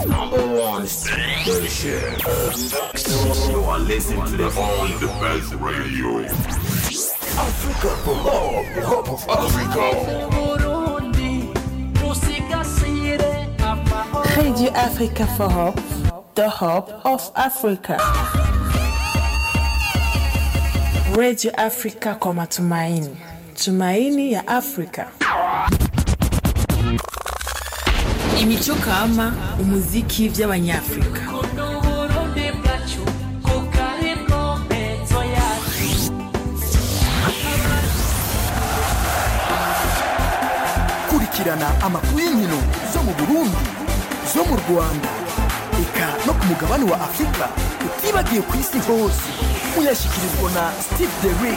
Number one station. You are listening to the only the best radio. Africa for hope, the hope of Africa. Radio Africa for Hope, the hope of Africa. Radio Africa kwa matumaini, tumaini ya Afrika. Imico kama umuziki vy'abanyafrika. kurikirana amakuru y'inkino zo mu burundi zo mu rwanda eka no ku mugabane wa afurika utibagiye ku isi hose uyashyikirizwa na steve derick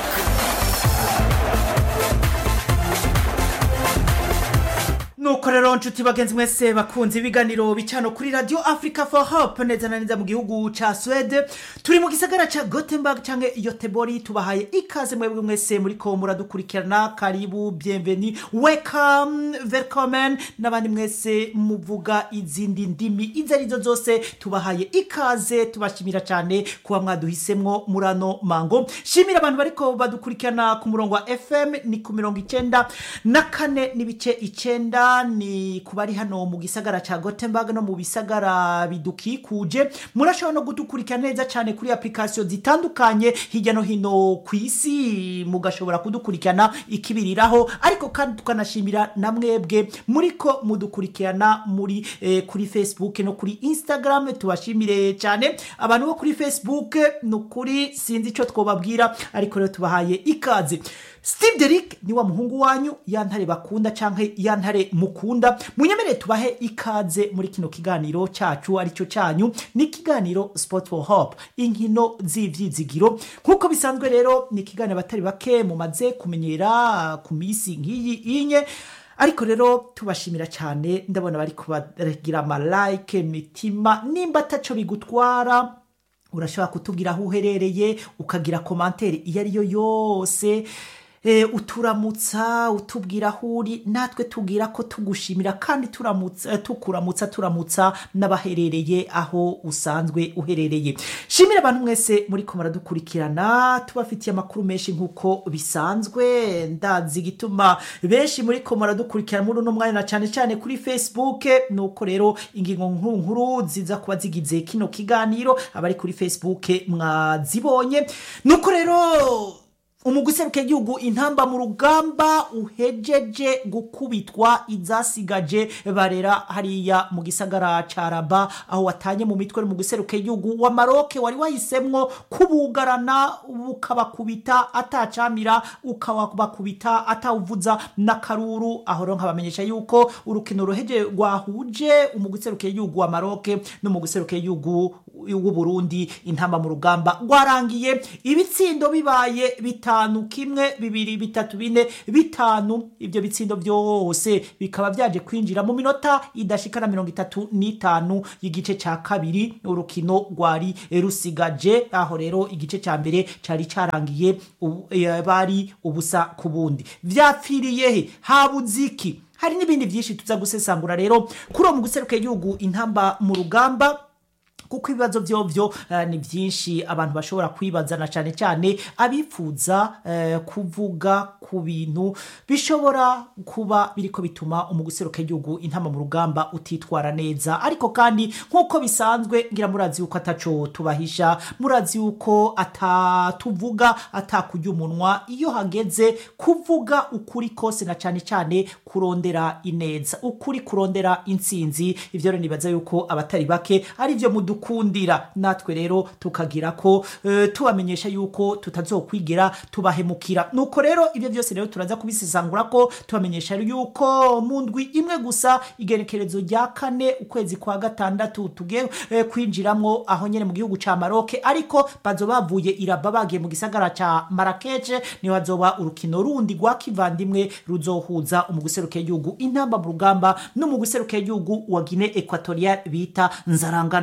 nuko rero nshuti bagenzi mwese bakunze ibiganiro bicano kuri radio africa for hope neza na neza mu gihugu ca swede turi mu gisagara ca gothenburg canke yotebori tubahaye ikaze mwebwe mwese muriko muradukurikirana karibu bienveni welcome welcome n'abandi mwese muvuga izindi ndimi izo arizo zose tubahaye ikaze tubashimira cyane kuba mwaduhisemwo murano mango shimira abantu bariko badukurikirana ku murongo wa fm ni ku mirongo icenda na kane n'ibice icenda ni ku bari hano mu gisagara ca gothenburg no mu bisagara bidukikuje murashobora no kudukurikira neza cyane kuri application zitandukanye hirya no hino ku isi mugashobora kudukurikirana ikibiriraho ariko kandi tukanashimira na mwebwe muriko mudukurikirana muri eh, kuri facebook no kuri instagram tubashimire cyane abantu bo kuri facebook ni ukuri sinzi icyo twobabwira ariko rero tubahaye ikaze steve derick ni wa muhungu wanyu ya ntare bakunda canke ya ntare mukunda munyemerere tubahe ikaze muri kino kiganiro cacu aricyo canyu ni ikiganiro sport for hope inkino z'ivyizigiro nk'uko bisanzwe rero ni ikiganiro abatari bake mumaze kumenyera ku misi nk'iyi inye ariko rero tubashimira cyane ndabona bari kubaragira amalike mitima nimba ataco bigutwara urashobora kutubwira aho uherereye ukagira komantere iyo ari yo yose e, uturamutsa utubwira aho uri natwe tubwira ko tugushimira kandi turamutsa tukuramutsa turamutsa n'abaherereye aho usanzwe uherereye shimira abantu mwese muri ko muradukurikirana tubafitiye amakuru menshi nk'uko bisanzwe ndazi igituma benshi muri ko muradukurikirana muri uno mwanya na cyane cyane kuri facebook nuko rero ingingo nkuru nkuru ziza kuba zigize kino kiganiro abari kuri facebook mwazibonye nuko rero umuguseruke igihugu intamba mu rugamba uhejeje gukubitwa izasigaje barera hariya mu gisagara ca raba aho watanye mu mitwe mu guseruke igihugu wa maroke wari wahisemwo kubugarana ukabakubita atacamira ukabakubita atawuvuza n'akaruru aho rero nkabamenyesha yuko urukino ruheje rwahuje umuguseruke igihugu wa maroke no mu guseruke igihugu w'uburundi intamba mu rugamba rwarangiye ibitsindo bibaye bitanu kimwe bibiri bitatu bine bitanu ibyo bitsindo byose bikaba byaje kwinjira mu minota idashika na mirongo itatu n'itanu y'igice cya kabiri urukino rwari rusigaje aho rero igice cya mbere cyari cyarangiye ubu- eh, bari ubusa ku bundi vyapfiriye he habuze iki hari n'ibindi byinshi tuza gusesangura rero kuri uwo mu guseruka igihugu intamba mu rugamba kuko ibibazo vyovyo uh, ni byinshi abantu bashobora kwibazana cyane cyane abifuza uh, kuvuga ku bintu bishobora kuba biriko bituma umuguseruka igihugu intama mu rugamba utitwara neza ariko kandi nk'uko bisanzwe ngira murazi yuko ataco tubahisha murazi yuko atatuvuga atakurya umunwa iyo hageze kuvuga ukuri kose na cyane cyane kurondera ineza ukuri kurondera intsinzi ivyo rero nibaza yuko abatari bake ari byo mudukundira natwe rero tukagira ko eh, tubamenyesha yuko tutazokwigira tubahemukira nuko rero ibyo byose rero turaza kubisesangura ko tubamenyesha yuko mu ndwi imwe gusa igenekerezo rya kane ukwezi kwa gatandatu tugiye eh, kwinjiramwo aho nyene mu gihugu ca maroke ariko bazoba bavuye iraba bagiye mu gisagara ca marakeje niho hazoba urukino rundi rwa kivandimwe ruzohuza umuguseruke y'igihugu intamba mu rugamba n'umuguseruke y'igihugu wa gine equatorial bita nzaranga national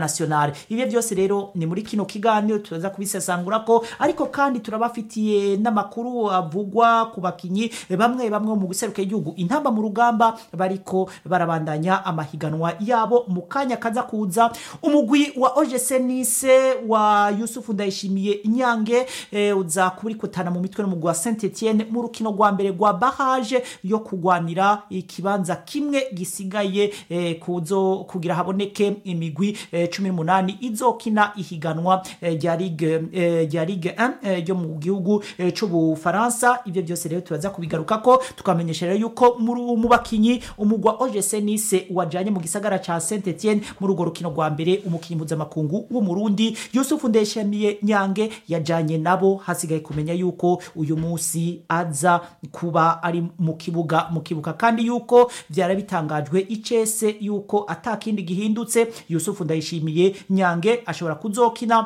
Neymar ibyo byose rero ni muri kino kiganiro turaza kubisesangura ko ariko kandi turabafitiye n'amakuru avugwa ku bakinyi bamwe bamwe mu guseruka igihugu intamba mu rugamba bariko barabandanya amahiganwa yabo mu kanya kaza kuza umugwi wa OGC Nice wa Yusufu Ndayishimiye Nyange eh, uza kurikutana mu mitwe n'umugwi wa Saint Etienne mu rukino rwa mbere rwa barrage yo kugwanira ikibanza kimwe gisigaye eh, kuzo kugira haboneke imigwi eh, 18 izokina ihiganwa eh, rya Ligue eh, rya Ligue 1 eh, ryo mu gihugu eh, c'ubufaransa ivyo byose rero turaza kubigarukako tukamenyesha rero yuko muri- mu bakinyi umugwa OGC Nice wajanye mu gisagara ca Saint Etienne muri urwo rukino rwa mbere umukinyi mpuzamakungu w'umurundi Yusufu Ndeshamiye Nyange yajanye nabo hasigaye kumenya yuko uyu munsi aza kuba ari mu kibuga mu kibuga kandi yuko vyara bitangajwe icese yuko atakindi gihindutse Yusufu Ndayishimiye Nyange ashobora kuzokina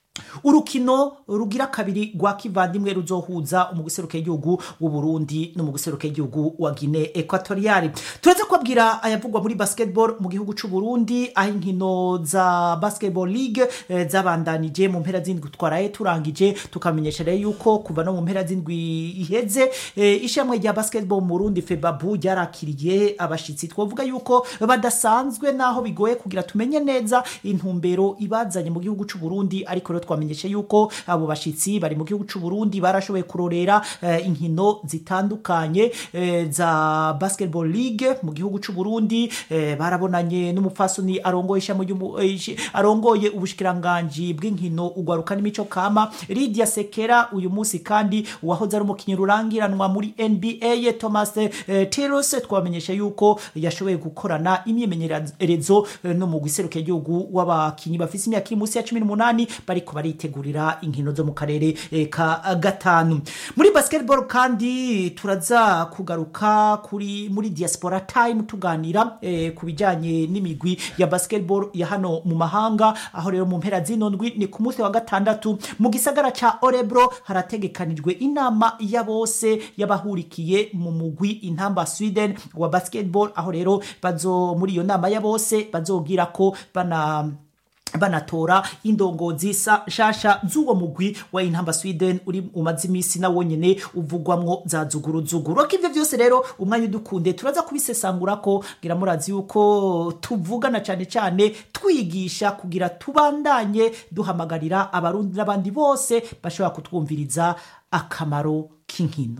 urukino rugira kabiri rwa kivandimwe ruzohuza umuguseruka igihugu w'u Burundi n'umuguseruka igihugu wa Guinea Equatoriale turaza kubabwira ayavugwa muri basketball mu gihugu c'u Burundi aho inkino za basketball league eh, zabandanije mu mpera z'indwi twaraye turangije tukamenyesha rero yuko kuva no mu mpera z'indwi iheze eh, ishamwe rya basketball mu Burundi Febabu ryarakiriye abashitsi twavuga yuko badasanzwe naho bigoye kugira tumenye neza intumbero ibazanye mu gihugu c'u Burundi ariko rero twamenyeshe yuko abo bashitsi bari mu gihugu c'u Burundi barashoboye kurorera eh, inkino zitandukanye eh, za basketball league mu gihugu c'u Burundi eh, barabonanye n'umupfasoni arongoye ishami ry'umu- eh, ishi- arongoye ubushikiranganji bw'inkino ugwaruka n'imico kama Lydia Sekera uyu munsi kandi uwahoze ari umukinyi rurangiranwa muri NBA Thomas eh, Tiros twamenyesha yuko yashoboye gukorana imyimenyerezo eh, no mu giseruka igihugu w'abakinyi bafise imyaka iri munsi ya 18 bariko baritegurira inkino zo mu karere eh, ka gatanu muri basketball kandi turaza kugaruka kuri muri diaspora time tuganira eh, ku bijanye n'imigwi ya basketball ya hano mu mahanga aho rero mu mpera zino ndwi ni ku munsi wa gatandatu mu gisagara ca Orebro harategekanijwe inama ya bose y'abahurikiye mu mugwi intamba Sweden wa basketball aho rero bazo muri iyo nama ya bose bazogira ko bana banatora indongozi sa- shasha z'uwo mugwi wa intamba Sweden uri umaze imisi na wonyene uvugwamwo za zuguruzuguru ariko ivyo vyose rero umwanya udukunde turaza kubisesangura ko ngira murazi yuko tuvugana cane cane twigisha kugira tubandanye duhamagarira abarundi n'abandi bose bashobora kutwumviriza akamaro k'inkino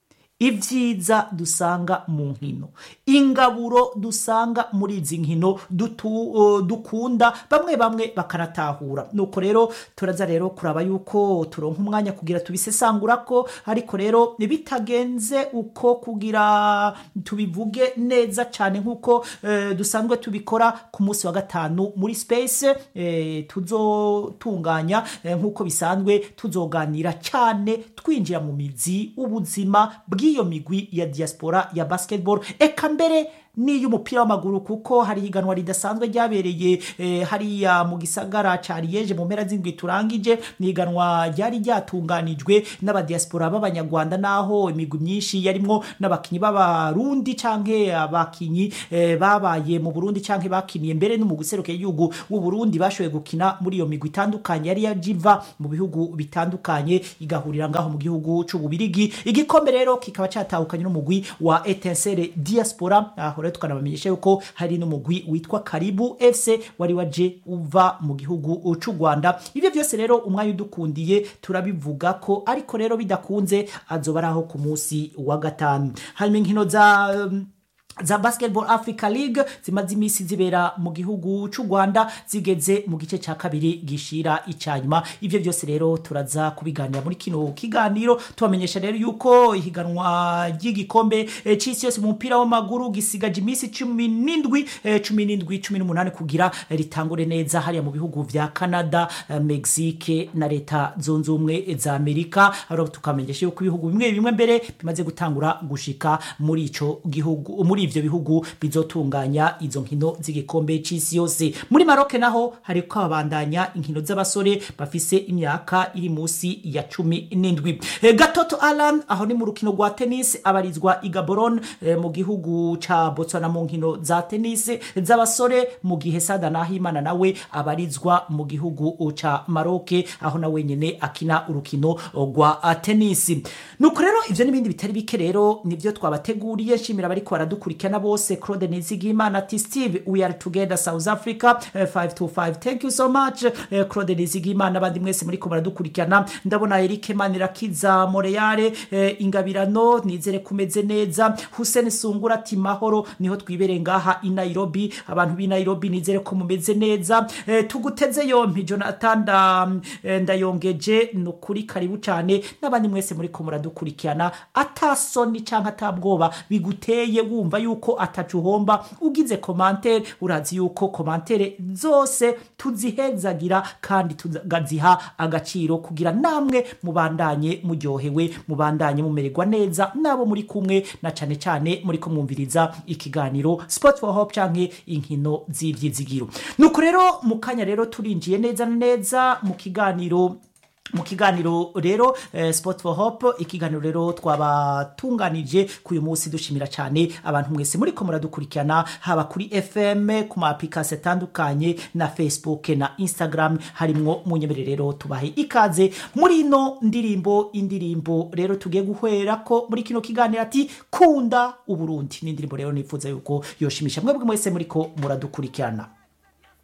ibyiza dusanga mu nkino ingaburo dusanga muri izi nkino dutu- uh, dukunda bamwe bamwe bakanatahura nuko rero turaza rero kuraba yuko turonka umwanya kugira tubisesangura ko ariko rero bitagenze uko kugira tubivuge neza cyane nk'uko eh, dusanzwe tubikora ku munsi wa gatanu muri space eh, tuzotunganya eh, nk'uko bisanzwe tuzoganira cyane twinjira mu mizi ubuzima bw'iyo migwi ya diaspora ya basketball eka mbere n'iy'umupira w'amaguru kuko hari higanwa ridasanzwe ryabereye eh, hariya mu gisagara ca Liege mu mpera z'indwi turangije ni higanwa ryari ryatunganijwe n'abadiaspora b'abanyarwanda naho imigwi myinshi yarimwo n'abakinyi b'abarundi canke abakinyi eh, babaye mu Burundi canke bakiniye mbere no mu guseruka igihugu w'u Burundi bashoboye gukina muri iyo migwi itandukanye yari yajiva mu bihugu bitandukanye igahurira ngaho mu gihugu c'ububirigi igikombe rero kikaba catahukanye n'umugwi wa Etincelle Diaspora aho rero tukanabamenyesha yuko hari n'umugwi witwa Karibu FC wari waje uva mu gihugu c'u Rwanda ivyo byose rero umwanya udukundiye turabivuga ko ariko rero bidakunze azoba ari aho ku munsi wa gatanu hanyuma inkino za um, za basketball africa league zimaze imisi zibera mu gihugu c'u rwanda zigeze mu gice ca kabiri gishira icanyuma ivyo byose rero turaza kubiganira muri kino kiganiro tubamenyesha rero yuko ihiganwa ry'igikombe eh, c'isi yose mu mupira w'amaguru gisigaje imisi cumi n'indwi eh, cumi n'indwi cumi n'umunani kugira eh, ritangure neza hariya mu bihugu vya canada eh, mexique na leta zunze ubumwe za amerika haro tukamenyesha yuko ibihugu bimwe bimwe mbere bimaze gutangura gushika muri ico gihugu muri ivyo bihugu bizotunganya izo nkino z'igikombe c'isi yose muri Maroc naho hariko habandanya inkino z'abasore bafise imyaka iri musi ya cumi n'indwi Eh, gatoto alan aho ni mu rukino rwa tennis abarizwa i gaboron eh, mu gihugu ca botswana mu nkino za tennis z'abasore mu gihe sada nahimana nawe abarizwa mu gihugu ca maroke aho nawe nyene akina urukino rwa ah, tennis nuko rero ivyo n'ibindi bitari bike rero nivyo twabateguriye nshimira abariko baradukurikirana bose claude nizigimana ati steve we are together south africa eh, 525 thank you so much eh, claude nizigimana abandi mwese muriko baradukurikirana ndabona erike manirakiza moreyare eh, ingabirano nizere kumeze neza hussein sungura ati mahoro niho twibereye ngaha i nairobi abantu b'i nairobi nizere ko mumeze neza eh, tuguteze yompi jonathan nda, eh, ndayongeje ni ukuri karibu cyane n'abandi mwese muriko muradukurikirana atasoni canke atabwoba biguteye wumva yuko atacu uhomba ugize komantere urazi yuko komantere zose tuzihezagira kandi tugaziha agaciro kugira namwe mubandanye muryohewe mubandanye mumererwa neza nabo muri kumwe na cane cane muriko mwumviriza ikiganiro sport for hope canke inkino z'ivyizigiro nuko rero mu kanya rero turinjiye neza na neza mu kiganiro mu kiganiro rero eh, sport for hope ikiganiro rero twabatunganije k'uyu munsi dushimira cyane abantu mwese muriko muradukurikirana haba kuri fm ku ma application atandukanye na facebook na instagram harimwo munyemerere rero tubahe ikaze muri ino ndirimbo indirimbo rero tugiye guhera ko muri kino kiganiro ati kunda uburundi ni indirimbo rero nifuza yuko yoshimisha mwebwe mwese muriko muradukurikirana